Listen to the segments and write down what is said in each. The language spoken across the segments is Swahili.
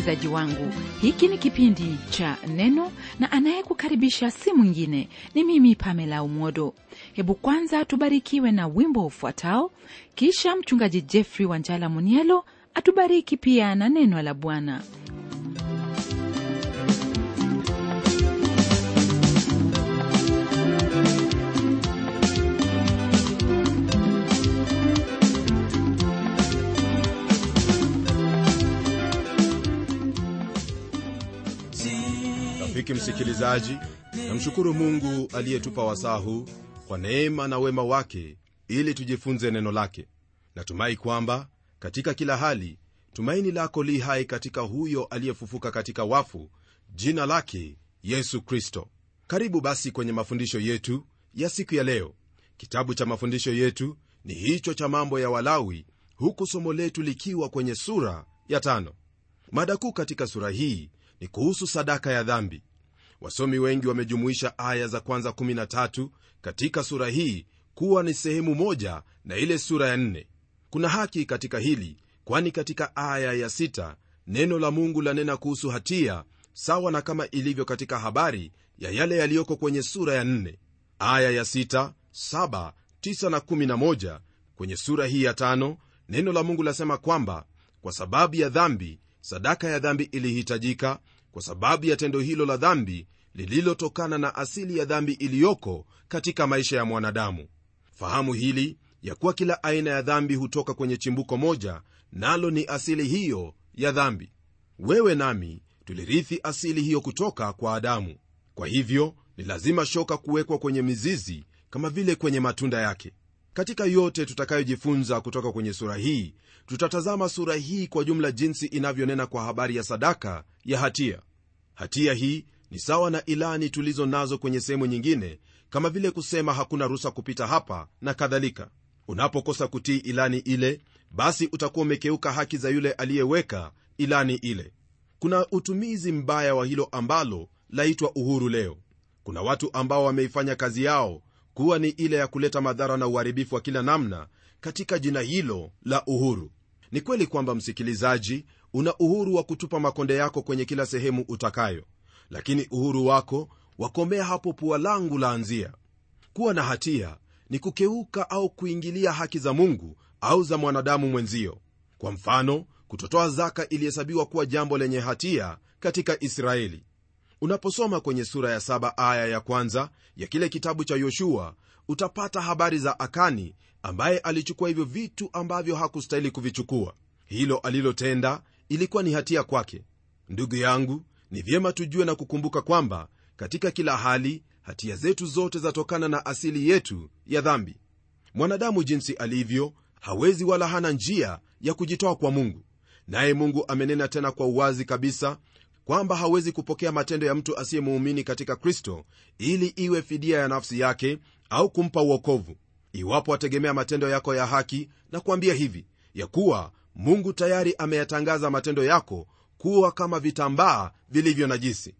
msikilizaji wangu hiki ni kipindi cha neno na anayekukaribisha si mwingine ni mimi pamela umodo hebu kwanza tubarikiwe na wimbo ufuatao kisha mchungaji jeffrey wanjala munielo atubariki pia na neno la bwana rafiki msikilizaji namshukuru mungu aliyetupa wasaa huu kwa neema na wema wake ili tujifunze neno lake natumai kwamba katika kila hali tumaini lako li hai katika huyo aliyefufuka katika wafu jina lake yesu kristo karibu basi kwenye mafundisho yetu ya siku ya leo kitabu cha mafundisho yetu ni hicho cha mambo ya walawi huku somo letu likiwa kwenye sura ya tano mada kuu katika sura hii ni kuhusu sadaka ya dhambi wasomi wengi wamejumuisha aya za kwanza 13 katika sura hii kuwa ni sehemu moja na ile sura ya 4 kuna haki katika hili kwani katika aya ya 6 neno la mungu lanena kuhusu hatia sawa na kama ilivyo katika habari ya yale yaliyoko kwenye sura ya 4 aya ya 6 7 9 na 11 kwenye sura hii ya tano neno la mungu lasema kwamba kwa sababu ya dhambi sadaka ya dhambi ilihitajika kwa sababu ya tendo hilo la dhambi lililotokana na asili ya dhambi iliyoko katika maisha ya mwanadamu fahamu hili ya kuwa kila aina ya dhambi hutoka kwenye chimbuko moja nalo ni asili hiyo ya dhambi wewe nami tulirithi asili hiyo kutoka kwa adamu kwa hivyo ni lazima shoka kuwekwa kwenye mizizi kama vile kwenye matunda yake katika yote tutakayojifunza kutoka kwenye sura hii tutatazama sura hii kwa jumla jinsi inavyonena kwa habari ya sadaka ya hatia hatia hii ni sawa na ilani tulizo nazo kwenye sehemu nyingine kama vile kusema hakuna ruhusa kupita hapa na kadhalika unapokosa kutii ilani ile basi utakuwa umekeuka haki za yule aliyeweka ilani ile kuna utumizi mbaya wa hilo ambalo laitwa uhuru leo kuna watu ambao wameifanya kazi yao kuwa ni ile ya kuleta madhara na uharibifu wa kila namna katika jina hilo la uhuru ni kweli kwamba msikilizaji una uhuru wa kutupa makonde yako kwenye kila sehemu utakayo lakini uhuru wako wakomea hapo pua langu laanzia kuwa na hatia ni kukeuka au kuingilia haki za mungu au za mwanadamu mwenzio kwa mfano kutotoa zaka ilihesabiwa kuwa jambo lenye hatia katika israeli unaposoma kwenye sura ya saba aya ya kwanza ya kile kitabu cha yoshua utapata habari za akani ambaye alichukua hivyo vitu ambavyo hakustahili kuvichukua hilo alilotenda ilikuwa ni hatia kwake ndugu yangu ni vyema tujue na kukumbuka kwamba katika kila hali hatia zetu zote zatokana na asili yetu ya dhambi mwanadamu jinsi alivyo hawezi wala hana njia ya kujitoa kwa mungu naye mungu amenena tena kwa uwazi kabisa kwamba hawezi kupokea matendo ya mtu asiyemuumini katika kristo ili iwe fidia ya nafsi yake au kumpa uokovu iwapo ategemea matendo yako ya haki na kuambia hivi ya kuwa mungu tayari ameyatangaza matendo yako kuwa kama vitambaa vilivyo najisi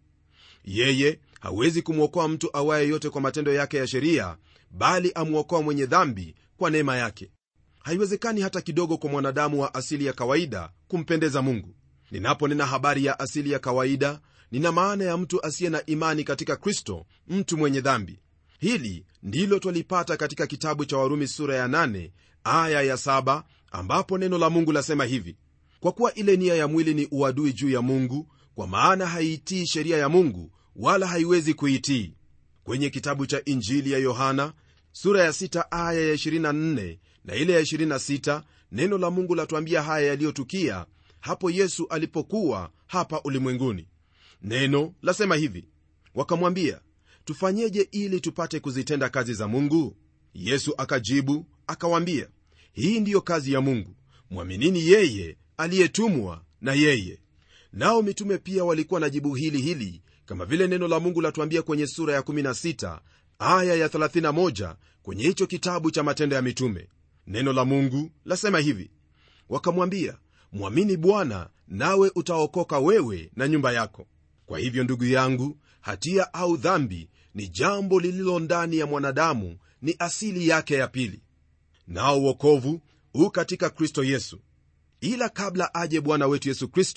yeye hawezi kumwokoa mtu awaye yote kwa matendo yake ya sheria bali amwokoa mwenye dhambi kwa neema yake haiwezekani hata kidogo kwa mwanadamu wa asili ya kawaida kumpendeza mungu ninaponena habari ya asili ya kawaida nina maana ya mtu asiye na imani katika kristo mtu mwenye dhambi hili ndilo twalipata katika kitabu cha warumi sura ya 8 aya ya 7 ambapo neno la mungu lasema hivi kwa kuwa ile nia ya mwili ni uadui juu ya mungu kwa maana haiitii sheria ya mungu wala haiwezi kuitii kwenye kitabu cha injili ya yohana sura ya 6 aya ya 24 na ile ya 26 neno la mungu latuambia haya yaliyotukia hapo yesu alipokuwa hapa ulimwenguni neno lasema hivi wakamwambia tufanyeje ili tupate kuzitenda kazi za mungu yesu akajibu akawambia hii ndiyo kazi ya mungu mwaminini yeye aliyetumwa na yeye nao mitume pia walikuwa na jibu hili hili kama vile neno la mungu latuambia kwenye sura ya 16 aya ya 31 kwenye hicho kitabu cha matendo ya mitume neno la mungu lasema hivi wakamwambia mwamini bwana nawe utaokoka wewe na nyumba yako kwa hivyo ndugu yangu hatia au dhambi ni jambo lililo ndani ya mwanadamu ni asili yake ya pili nao uokovu huu katika kristo yesu ila kabla aje bwana wetu yesu kristo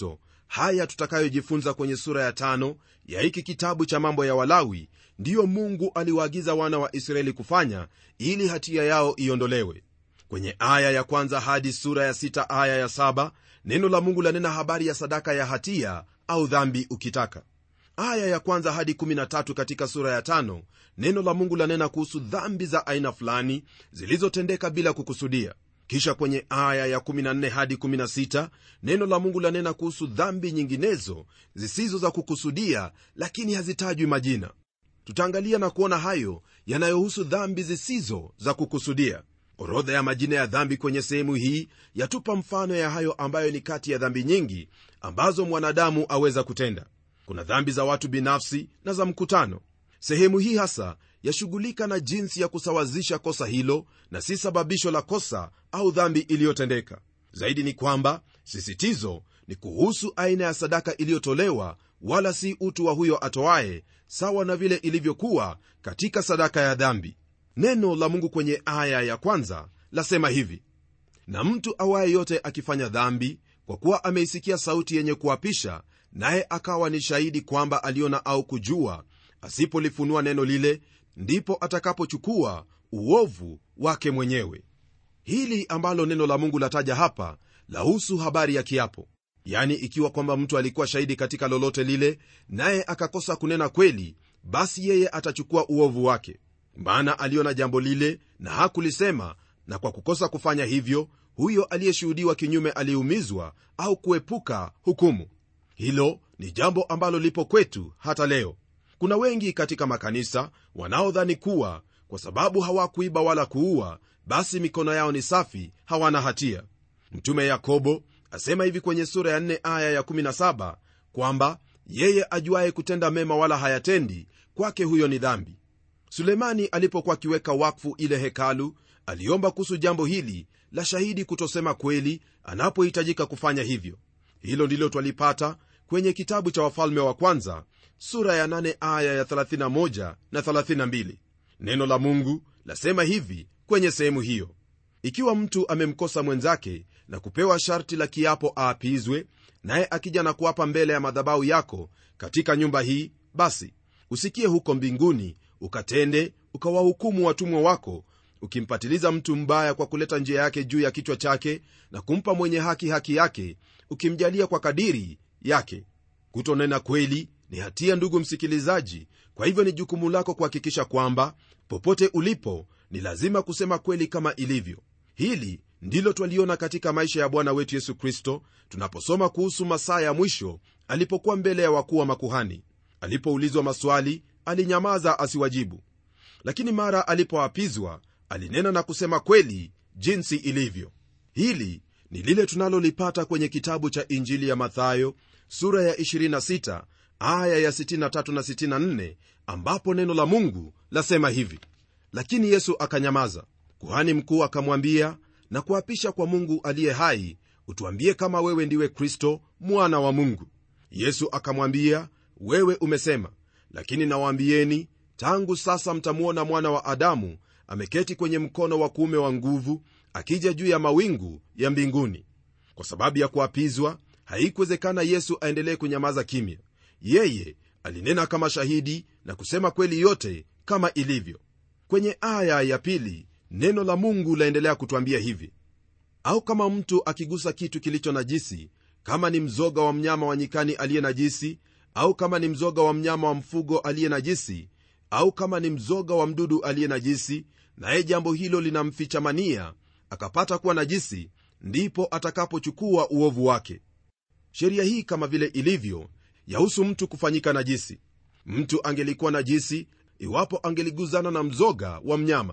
haya tutakayojifunza kwenye sura ya tano ya hiki kitabu cha mambo ya walawi ndiyo mungu aliwaagiza wana wa israeli kufanya ili hatia yao iondolewe kwenye aya ya kwanza hadi sura ya sita aya ya saba neno la mungu lanena habari ya sadaka ya hatia au dhambi ukitaka aya ya kwanza hadi 13 katika sura ya tano neno la mungu lanena kuhusu dhambi za aina fulani zilizotendeka bila kukusudia kisha kwenye aya ya 14 hadi 16 neno la mungu lanena kuhusu dhambi nyinginezo zisizo za kukusudia lakini hazitajwi majina tutaangalia na kuona hayo yanayohusu dhambi zisizo za kukusudia orodha ya majina ya dhambi kwenye sehemu hii yatupa mfano ya hayo ambayo ni kati ya dhambi nyingi ambazo mwanadamu aweza kutenda kuna dhambi za watu binafsi na za mkutano sehemu hii hasa yashughulika na jinsi ya kusawazisha kosa hilo na si sababisho la kosa au dhambi iliyotendeka zaidi ni kwamba sisitizo ni kuhusu aina ya sadaka iliyotolewa wala si utu wa huyo atoaye sawa na vile ilivyokuwa katika sadaka ya dhambi neno la mungu kwenye aya ya kwanza lasema hivi na mtu awaye yote akifanya dhambi kwa kuwa ameisikia sauti yenye kuapisha naye akawa ni shahidi kwamba aliona au kujua asipolifunua neno lile ndipo atakapochukua uovu wake mwenyewe hili ambalo neno la mungu lataja hapa lahusu habari ya kiapo yani ikiwa kwamba mtu alikuwa shahidi katika lolote lile naye akakosa kunena kweli basi yeye atachukua uovu wake maana aliona jambo lile na hakulisema na kwa kukosa kufanya hivyo huyo aliyeshuhudiwa kinyume aliyeumizwa au kuepuka hukumu hilo ni jambo ambalo lipo kwetu hata leo kuna wengi katika makanisa wanaodhani kuwa kwa sababu hawakuiba wala kuua basi mikono yao ni safi hawana hatia mtume yakobo asema hivi kwenye sura ya 4 aya ya 17 kwamba yeye ajuaye kutenda mema wala hayatendi kwake huyo ni dhambi sulemani alipokuwa akiweka wakfu ile hekalu aliomba kuhusu jambo hili la shahidi kutosema kweli anapohitajika kufanya hivyo hilo ndilo twalipata kwenye kitabu cha wafalme wa kwanza sura ya 8 aya ya 31 na 32 neno la mungu lasema hivi kwenye sehemu hiyo ikiwa mtu amemkosa mwenzake na kupewa sharti la kiapo aapizwe naye akija na kuapa mbele ya madhabahu yako katika nyumba hii basi usikie huko mbinguni ukatende ukawahukumu watumwa wako ukimpatiliza mtu mbaya kwa kuleta njia yake juu ya kichwa chake na kumpa mwenye haki haki yake ukimjalia kwa kadiri yake kutonena kweli ni hatia ndugu msikilizaji kwa hivyo ni jukumu lako kuhakikisha kwamba popote ulipo ni lazima kusema kweli kama ilivyo hili ndilo twaliona katika maisha ya bwana wetu yesu kristo tunaposoma kuhusu masaa ya mwisho alipokuwa mbele ya wakuu wa makuhani alipoulizwa maswali alinyamaza asiwajibu lakini mara alipoapizwa alinena na kusema kweli jinsi ilivyo hili ni lile tunalolipata kwenye kitabu cha injili ya mathayo sura ya 26 aya ya 63 na 64 ambapo neno la mungu lasema hivi lakini yesu akanyamaza kuhani mkuu akamwambia na kuapisha kwa mungu aliye hai utuambie kama wewe ndiwe kristo mwana wa mungu yesu akamwambia wewe umesema lakini nawaambieni tangu sasa mtamwona mwana wa adamu ameketi kwenye mkono wa kuume wa nguvu akija juu ya mawingu ya mbinguni kwa sababu ya kuapizwa haikuwezekana yesu aendelee kunyamaza kimya yeye alinena kama shahidi na kusema kweli yote kama ilivyo kwenye aya ya pili neno la mungu laendelea kutwambia hivi au kama mtu akigusa kitu kilicho najisi kama ni mzoga wa mnyama wa nyikani aliye najisi au kama ni mzoga wa mnyama wa mfugo aliye najisi au kama ni mzoga wa mdudu aliye najisi naye jambo hilo linamfichamania akapata kuwa najisi ndipo atakapochukua uovu wake sheria hii kama vile ilivyo yahusu mtu kufanyika najisi mtu angelikuwa najisi iwapo angeliguzana na mzoga wa mnyama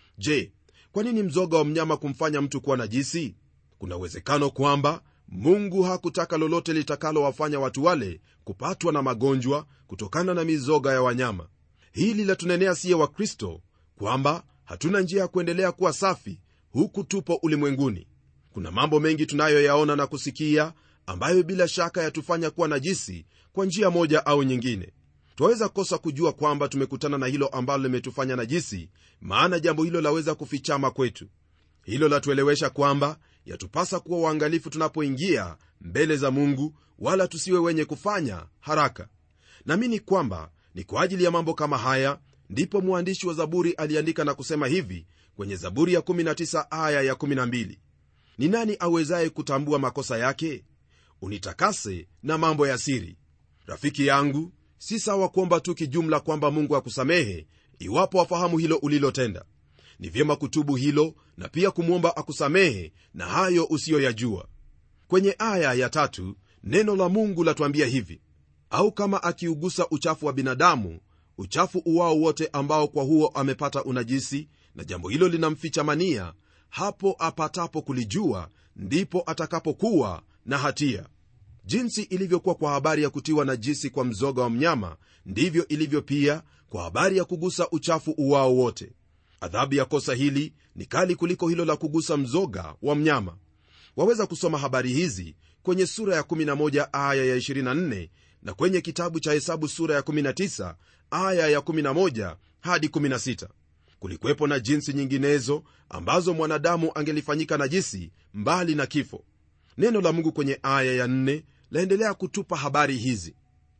je kwa nini mzoga wa mnyama kumfanya mtu kuwa najisi kuna uwezekano kwamba mungu hakutaka lolote litakalowafanya watu wale kupatwa na magonjwa kutokana na mizoga ya wanyama hili latunenea siye wa kristo kwamba hatuna njia ya kuendelea kuwa safi huku tupo ulimwenguni kuna mambo mengi tunayoyaona na kusikia ambayo bila shaka yatufanya kuwa najisi kwa njia moja au nyingine twaweza kosa kujua kwamba tumekutana na hilo ambalo limetufanya najisi maana jambo hilo laweza kufichama kwetu hilo latuelewesha kwamba yatupasa kuwa waangalifu tunapoingia mbele za mungu wala tusiwe wenye kufanya haraka naamini kwamba ni kwa ajili ya mambo kama haya ndipo mwandishi wa zaburi aliandika na kusema hivi kwenye zaburi ya 19 aya ya 12 ni nani awezaye kutambua makosa yake unitakase na mambo ya siri rafiki yangu si sawa kuomba tu kijumla kwamba mungu akusamehe iwapo wafahamu hilo ulilotenda ni vyema kutubu hilo na pia kumwomba akusamehe na hayo usiyoyajua kwenye aya ya tatu neno la mungu latuambia hivi au kama akiugusa uchafu wa binadamu uchafu uwao wote ambao kwa huo amepata unajisi na jambo hilo linamficha mania hapo apatapo kulijua ndipo atakapokuwa na hatia jinsi ilivyokuwa kwa habari ya kutiwa najisi kwa mzoga wa mnyama ndivyo ilivyo pia kwa habari ya kugusa uchafu uwao wote adhabu ya kosa hili ni kali kuliko hilo la kugusa mzoga wa mnyama waweza kusoma habari hizi kwenye sura ya 11 aya ya 24 na kwenye kitabu cha hesabu sura ya 19 aya ya 11 hadi 16 kulikuwepo na jinsi nyinginezo ambazo mwanadamu angelifanyika najisi mbali na kifo neno la mungu kwenye aya ya 4 laendelea kutupa habari hizi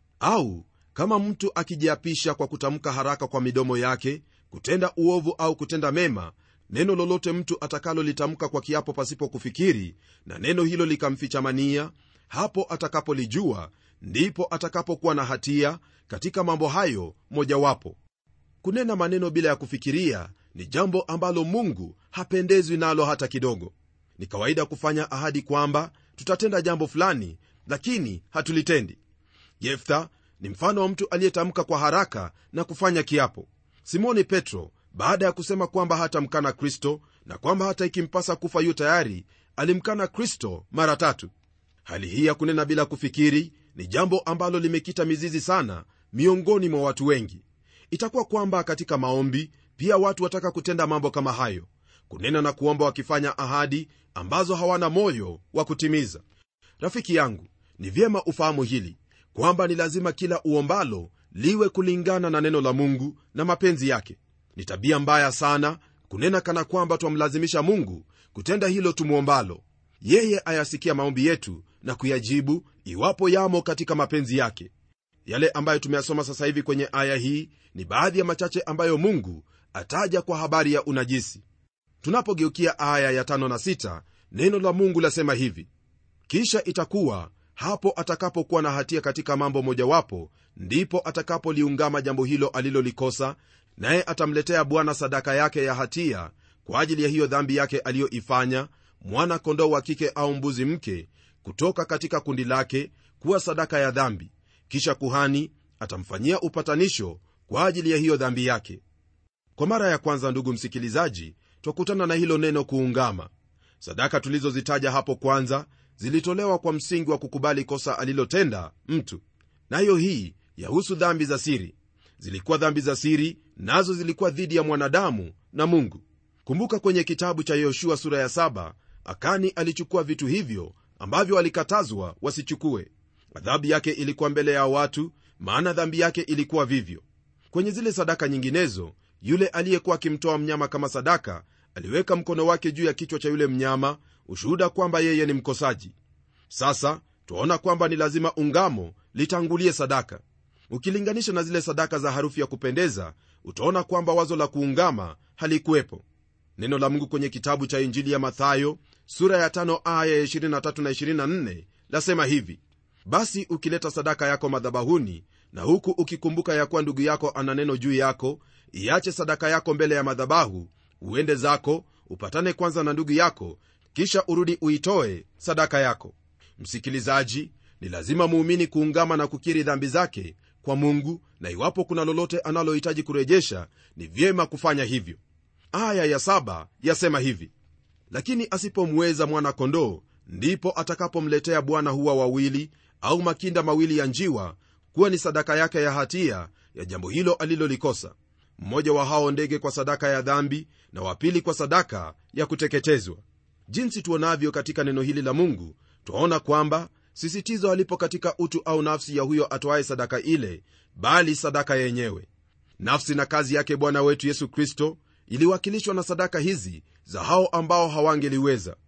au kama mtu akijiapisha kwa kutamka haraka kwa midomo yake kutenda uovu au kutenda mema neno lolote mtu atakalolitamka kwa kiapo pasipo kufikiri na neno hilo likamfichamania hapo atakapolijua ndipo atakapokuwa na hatia katika mambo hayo mojawapo kunena maneno bila ya kufikiria ni jambo ambalo mungu hapendezwi nalo hata kidogo ni kawaida kufanya ahadi kwamba tutatenda jambo fulani lakini hatulitendi yeftha ni mfano wa mtu aliyetamka kwa haraka na kufanya kiapo simoni petro baada ya kusema kwamba hatamkana kristo na kwamba hata ikimpasa kufa yu tayari alimkana kristo mara tatu hali hii ya kunena bila kufikiri ni jambo ambalo limekita mizizi sana miongoni mwa watu wengi itakuwa kwamba katika maombi pia watu wataka kutenda mambo kama hayo kunena na kuomba wakifanya ahadi ambazo hawana moyo wa kutimiza rafiki yangu ni vyema ufahamu hili kwamba ni lazima kila uombalo liwe kulingana na neno la mungu na mapenzi yake ni tabia mbaya sana kunena kana kwamba twamlazimisha mungu kutenda hilo tumwombalo yeye ayasikia maombi yetu na kuyajibu iwapo yamo katika mapenzi yake yale ambayo tumeyasoma sasa hivi kwenye aya hii ni baadhi ya machache ambayo mungu ataja kwa habari ya unajisi tunapogeukia aya ya tano na sita, neno la mungu lasema hivi kisha itakuwa hapo atakapokuwa na hatia katika mambo mojawapo ndipo atakapoliungama jambo hilo alilolikosa naye atamletea bwana sadaka yake ya hatia kwa ajili ya hiyo dhambi yake aliyoifanya mwana kondoo wa kike au mbuzi mke kutoka katika kundi lake kuwa sadaka ya dhambi kisha kuhani atamfanyia upatanisho kwa ajili ya hiyo dhambi yake kwa mara ya kwanza ndugu msikilizaji twakutana na hilo neno kuungama sadaka tulizozitaja hapo kwanza zilitolewa kwa msingi wa kukubali kosa alilotenda mtu nayo hii yahusu dhambi za siri zilikuwa dhambi za siri nazo zilikuwa dhidi ya mwanadamu na mungu kumbuka kwenye kitabu cha yoshua sura ya 7 akani alichukua vitu hivyo ambavyo walikatazwa wasichukue adhabu yake ilikuwa mbele ya watu maana dhambi yake ilikuwa vivyo kwenye zile sadaka nyinginezo yule aliyekuwa akimtoa mnyama kama sadaka aliweka mkono wake juu ya kichwa cha yule mnyama ushuhuda kwamba yeye ni mkosaji sasa twaona kwamba ni lazima ungamo litangulie sadaka ukilinganisha na zile sadaka za harufu ya kupendeza utaona kwamba wazo la kuungama halikuwepo neno la mungu kwenye kitabu cha injili ya mathayo sura ya tano aya ya 23 na 24 lasema hivi basi ukileta sadaka yako madhabahuni na huku ukikumbuka ya kuwa ndugu yako ana neno juu yako iache sadaka yako mbele ya madhabahu uende zako upatane kwanza na ndugu yako kisha urudi uitoe sadaka yako msikilizaji ni lazima muumini kuungama na kukiri dhambi zake kwa mungu na iwapo kuna lolote analohitaji kurejesha ni vyema kufanya hivyo aya ya saba yasema hivi lakini asipomweza mwana-kondoo ndipo atakapomletea bwana huwa wawili au makinda mawili ya njiwa kuwa ni sadaka yake ya hatia ya jambo hilo alilolikosa mmoja wa hao ndege kwa sadaka ya dhambi na wapili kwa sadaka ya kuteketezwa jinsi tuonavyo katika neno hili la mungu twaona kwamba sisitizo alipo katika utu au nafsi ya huyo atoaye sadaka ile bali sadaka yenyewe nafsi na kazi yake bwana wetu yesu kristo iliwakilishwa na sadaka hizi za hao ambao hawangeliweza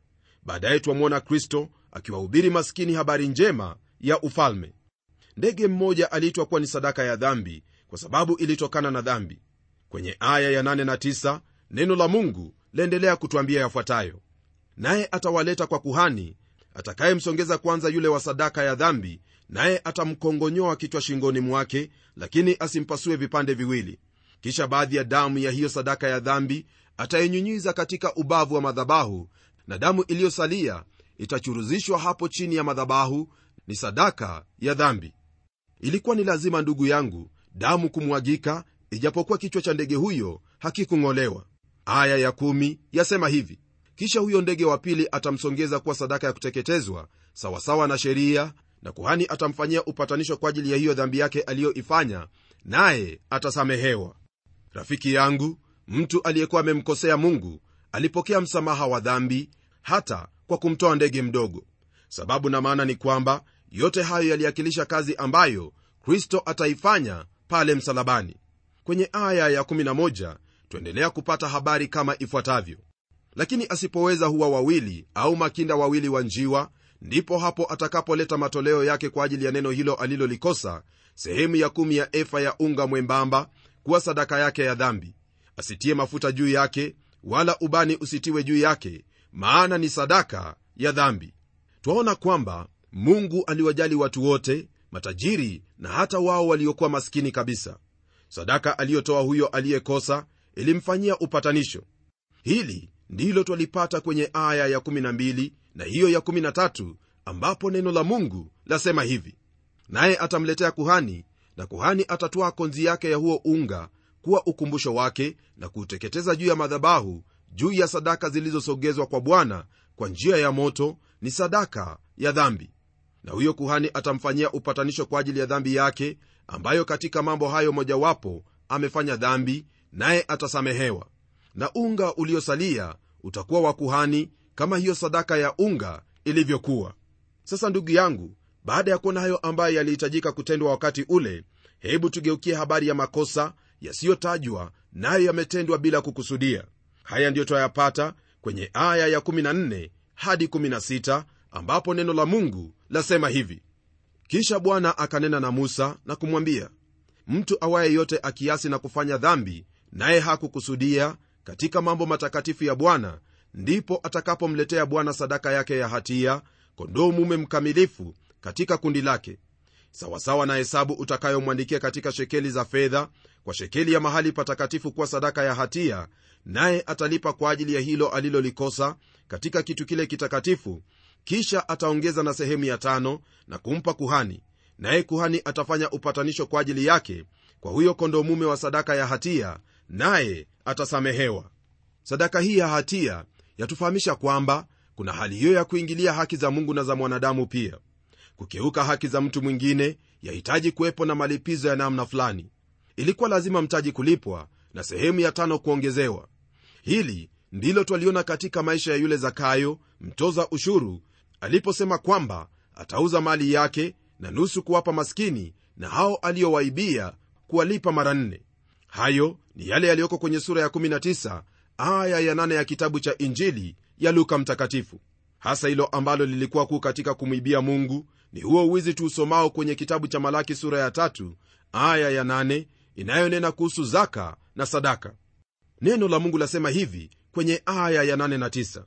baadaye twamwona kristo akiwahubiri maskini habari njema ya ufalme ndege mmoja aliitwa kuwa ni sadaka ya dhambi kwa sababu ilitokana na dhambi kwenye aya ya 8 na 9 neno la mungu laendelea kutwambia yafuatayo naye atawaleta kwa kuhani atakayemsongeza kwanza yule wa sadaka ya dhambi naye atamkongonyoa kichwa shingoni mwake lakini asimpasue vipande viwili kisha baadhi ya damu ya hiyo sadaka ya dhambi atainyunyiza katika ubavu wa madhabahu na damu iliyosalia itachuruzishwa hapo chini ya madhabahu ni sadaka ya dhambi ilikuwa ni lazima ndugu yangu damu kumwagika ijapokuwa kichwa cha ndege huyo hakikung'olewa aya ya kumi yasema hivi kisha huyo ndege wa pili atamsongeza kuwa sadaka ya kuteketezwa sawasawa na sheria na kuhani atamfanyia upatanisho kwa ajili ya hiyo dhambi yake aliyoifanya naye atasamehewa rafiki yangu mtu aliyekuwa amemkosea mungu alipokea msamaha wa dhambi hata kwa kumtoa ndege mdogo sababu na maana ni kwamba yote hayo yaliakilisha kazi ambayo kristo ataifanya pale msalabani kwenye aya ya11 tuendelea kupata habari kama ifuatavyo lakini asipoweza huwa wawili au makinda wawili wa njiwa ndipo hapo atakapoleta matoleo yake kwa ajili ya neno hilo alilolikosa sehemu ya kumi ya efa ya unga mwembamba kuwa sadaka yake ya dhambi asitie mafuta juu yake wala ubani usitiwe juu yake maana ni sadaka ya dhambi twaona kwamba mungu aliwajali watu wote matajiri na hata wao waliokuwa maskini kabisa sadaka aliyotoa huyo aliyekosa ilimfanyia upatanisho hili ndilo twalipata kwenye aya ya12 na hiyo ya 13 ambapo neno la mungu lasema hivi naye atamletea kuhani na kuhani atatwaa konzi yake ya huo unga kuwa ukumbusho wake na kuuteketeza juu ya madhabahu juu ya sadaka zilizosogezwa kwa bwana kwa njia ya moto ni sadaka ya dhambi na huyo kuhani atamfanyia upatanisho kwa ajili ya dhambi yake ambayo katika mambo hayo mojawapo amefanya dhambi naye atasamehewa na unga uliosalia utakuwa wa kuhani kama hiyo sadaka ya unga ilivyokuwa sasa ndugu yangu baada ya kuona hayo ambayo yalihitajika kutendwa wakati ule hebu tugeukie habari ya makosa yasiyotajwa nayo yametendwa bila kukusudia haya ndiyo twayapata kwenye aya ya 14 hadi 16 ambapo neno la mungu lasema hivi kisha bwana akanena na musa na kumwambia mtu awaye yote akiasi na kufanya dhambi naye hakukusudia katika mambo matakatifu ya bwana ndipo atakapomletea bwana sadaka yake ya hatia kondoo mume mkamilifu katika kundi lake sawasawa na hesabu utakayomwandikia katika shekeli za fedha kwa shekeli ya mahali patakatifu kuwa sadaka ya hatia naye atalipa kwa ajili ya hilo alilolikosa katika kitu kile kitakatifu kisha ataongeza na sehemu ya tano na kumpa kuhani naye kuhani atafanya upatanisho kwa ajili yake kwa huyo kondoo mume wa sadaka ya hatia naye atasamehewa sadaka hii ya hatia yatufahamisha kwamba kuna hali hiyo ya kuingilia haki za mungu na za mwanadamu pia kukeuka haki za mtu mwingine yahitaji kuwepo na malipizo ya namna fulani ilikuwa lazima mtaji kulipwa na sehemu ya tano kuongezewa hili ndilo twaliona katika maisha ya yule zakayo mtoza ushuru aliposema kwamba atauza mali yake na nusu kuwapa maskini na hao aliowaibia kuwalipa mara nne hayo ni yale yaliyoko kwenye sura ya 19 aya ya 8 ya kitabu cha injili ya luka mtakatifu hasa hilo ambalo lilikuwa kuu katika kumwibia mungu ni huo uwizi tuusomao kwenye kitabu cha malaki sura ya tatu aya ya 8 inayonena kuhusu zaka na sadaka neno la mungu lasema hivi kwenye aya ya 8 na 9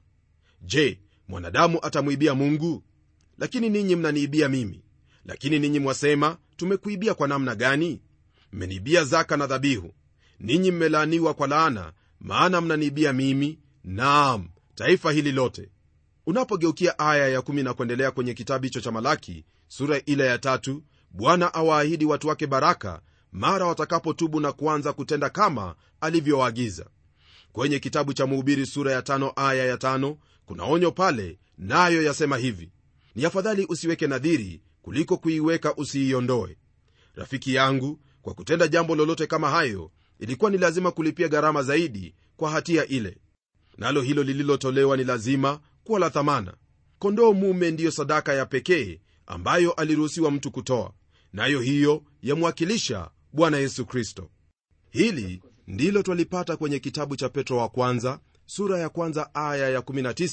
je mwanadamu atamwibia mungu lakini ninyi mnaniibia mimi lakini ninyi mwasema tumekuibia kwa namna gani mmeniibia zaka na dhabihu ninyi mmelaaniwa kwa laana maana mnaniibia mimi naam taifa hili lote unapogeukia aya ya kumi na kuendelea kwenye kitabu hicho cha malaki sura ile ya tatu bwana awaahidi watu wake baraka mara watakapotubu na kuanza kutenda kama alivyowaagiza kwenye kitabu cha mhubiri sura ya tano aya ya tano kuna onyo pale nayo yasema hivi ni afadhali usiweke nadhiri kuliko kuiweka usiiondoe rafiki yangu kwa kutenda jambo lolote kama hayo ilikuwa ni lazima kulipia gharama zaidi kwa hatia ile nalo hilo lililotolewa ni lazima kuwa la thamana kondoo mume ndiyo sadaka ya pekee ambayo aliruhusiwa mtu kutoa nayo hiyo yamwakilisha bwana yesu kristo hili ndilo twalipata kwenye kitabu cha petro wa kwanza sura ya kwanza aya ya 19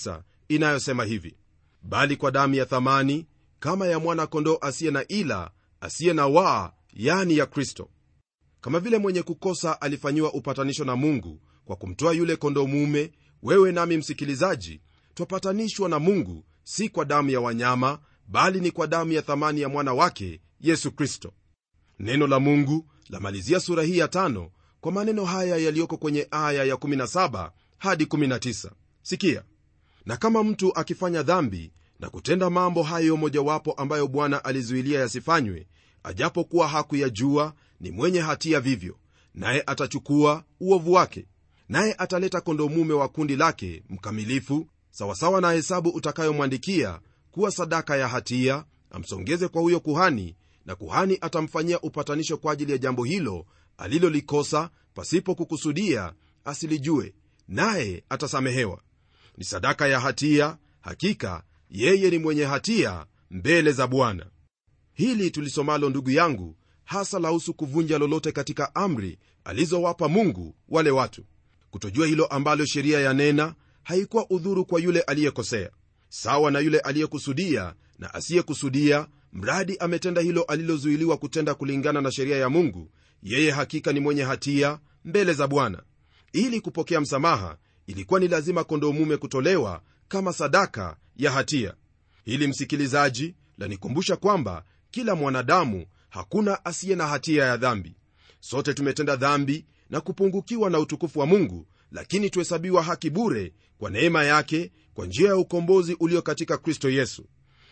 inayosema hivi bali kwa damu ya thamani kama ya mwana kondoo asiye na ila asiye na waa yani ya kristo kama vile mwenye kukosa alifanyiwa upatanisho na mungu kwa kumtoa yule kondoo mume wewe nami msikilizaji twapatanishwa na mungu si kwa damu ya wanyama bali ni kwa damu ya thamani ya mwana wake yesu kristo neno la mungu lamalizia sura hii ya tano kwa maneno haya yaliyoko kwenye aya ya 17 hadi 19 sikia na kama mtu akifanya dhambi na kutenda mambo hayo mojawapo ambayo bwana alizuilia yasifanywe ajapokuwa hakuyajua ni mwenye hatia vivyo naye atachukua uovu wake naye ataleta kondoo mume wa kundi lake mkamilifu sawasawa na hesabu utakayomwandikia kuwa sadaka ya hatia amsongeze kwa huyo kuhani na kuhani atamfanyia upatanisho kwa ajili ya jambo hilo alilolikosa pasipo kukusudia asilijue naye atasamehewa ni sadaka ya hatia hakika yeye ni mwenye hatia mbele za bwana hili tulisomalo ndugu yangu hasa lahusu kuvunja lolote katika amri alizowapa mungu wale watu kutojua hilo ambalo sheria yanena haikuwa udhuru kwa yule aliyekosea sawa na yule aliyekusudia na asiyekusudia mradi ametenda hilo alilozuiliwa kutenda kulingana na sheria ya mungu yeye hakika ni mwenye hatia mbele za bwana ili kupokea msamaha ilikuwa ni lazima kondoo mume kutolewa kama sadaka ya hatia hili msikilizaji lanikumbusha kwamba kila mwanadamu hakuna asiye na hatia ya dhambi sote tumetenda dhambi na kupungukiwa na utukufu wa mungu lakini tuhesabiwa haki bure kwa neema yake kwa njia ya ukombozi ulio katika kristo yesu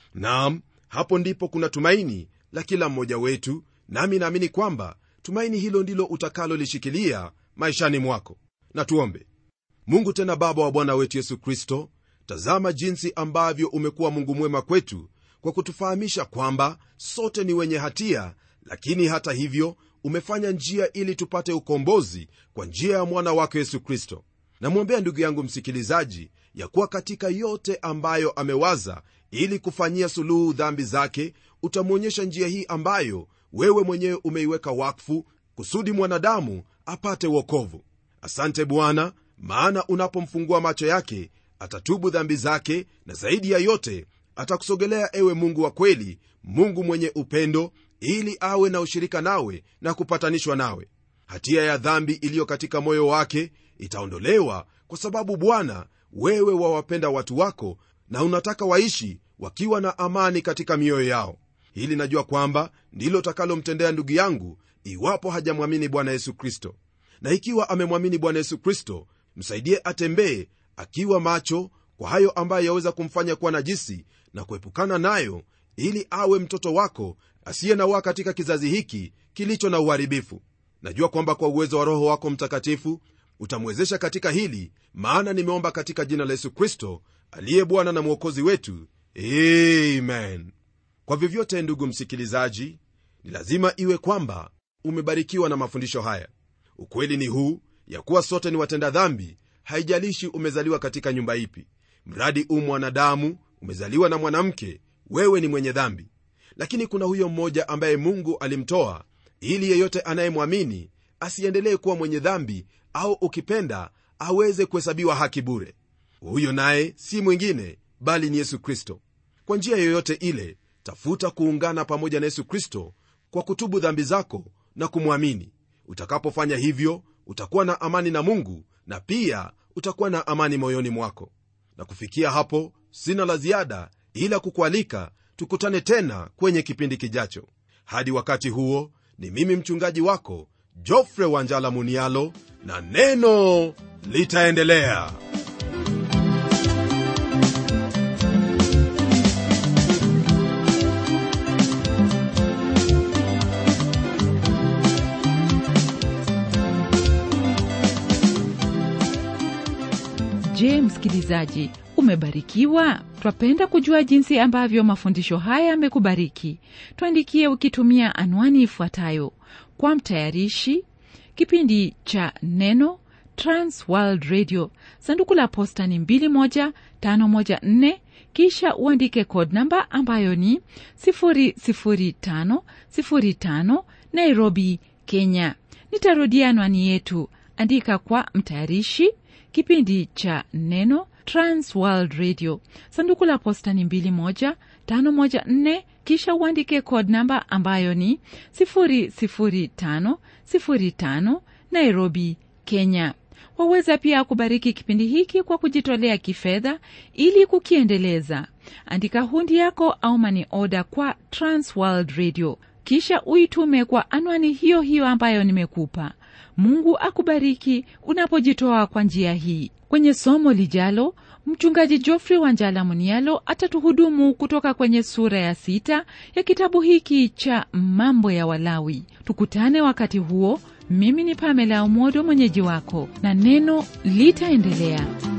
nam hapo ndipo kuna tumaini la kila mmoja wetu nami naamini kwamba tumaini hilo ndilo utakalolishikilia maishani mwako na tuombe mungu tena baba wa bwana wetu yesu kristo tazama jinsi ambavyo umekuwa mungu mwema kwetu kwa kutufahamisha kwamba sote ni wenye hatia lakini hata hivyo umefanya njia ili tupate ukombozi kwa njia ya mwana wako yesu kristo namwombea ndugu yangu msikilizaji ya kuwa katika yote ambayo amewaza ili kufanyia suluhu dhambi zake utamwonyesha njia hii ambayo wewe mwenyewe umeiweka wakfu kusudi mwanadamu apate wokovu asante bwana maana unapomfungua macho yake atatubu dhambi zake na zaidi ya yote atakusogelea ewe mungu wa kweli mungu mwenye upendo ili awe na ushirika nawe na kupatanishwa nawe hatia ya dhambi iliyo katika moyo wake itaondolewa kwa sababu bwana wewe wawapenda watu wako na unataka waishi wakiwa na amani katika mioyo yao hili najua kwamba ndilo utakalomtendea ndugu yangu iwapo hajamwamini bwana yesu kristo na ikiwa amemwamini bwana yesu kristo msaidie atembee akiwa macho kwa hayo ambayo yaweza kumfanya kuwa najisi na kuepukana nayo ili awe mtoto wako asiye na waa katika kizazi hiki kilicho na uharibifu najua kwamba kwa uwezo wa roho wako mtakatifu utamwezesha katika hili maana nimeomba katika jina la yesu kristo aliye bwana na mwokozi wetu amen kwa vyovyote ndugu msikilizaji ni lazima iwe kwamba umebarikiwa na mafundisho haya ukweli ni huu ya kuwa sote ni watenda dhambi haijalishi umezaliwa katika nyumba ipi mradi u mwanadamu umezaliwa na mwanamke wewe ni mwenye dhambi lakini kuna huyo mmoja ambaye mungu alimtoa ili yeyote anayemwamini asiendelee kuwa mwenye dhambi au ukipenda aweze kuhesabiwa haki bure huyo naye si mwingine bali ni yesu kristo kwa njia yoyote ile tafuta kuungana pamoja na yesu kristo kwa kutubu dhambi zako na kumwamini utakapofanya hivyo utakuwa na amani na mungu na pia utakuwa na amani moyoni mwako na kufikia hapo sina la ziada ila kukualika tukutane tena kwenye kipindi kijacho hadi wakati huo ni mimi mchungaji wako jofre wanjala munialo na neno litaendelea je msikilizaji umebarikiwa twapenda kujua jinsi ambavyo mafundisho haya yamekubariki tuandikie ukitumia anwani ifuatayo kwa mtayarishi kipindi cha neno transworld radio sanduku la posta ni 21514 kisha uandike code namba ambayo ni 00505 nairobi kenya nitarudia anwani yetu andika kwa mtayarishi kipindi cha neno trans world radio sanduku la posta ni 21514 kisha uandike code namba ambayo ni 00505 nairobi kenya waweza pia kubariki kipindi hiki kwa kujitolea kifedha ili kukiendeleza andika hundi yako au mani oda kwa transworld radio kisha uitume kwa anwani hiyo hiyo ambayo nimekupa mungu akubariki unapojitoa kwa njia hii kwenye somo lijalo mchungaji jofrey wanjala munialo atatuhudumu kutoka kwenye sura ya sita ya kitabu hiki cha mambo ya walawi tukutane wakati huo mimi ni pamela umodo mwenyeji wako na neno litaendelea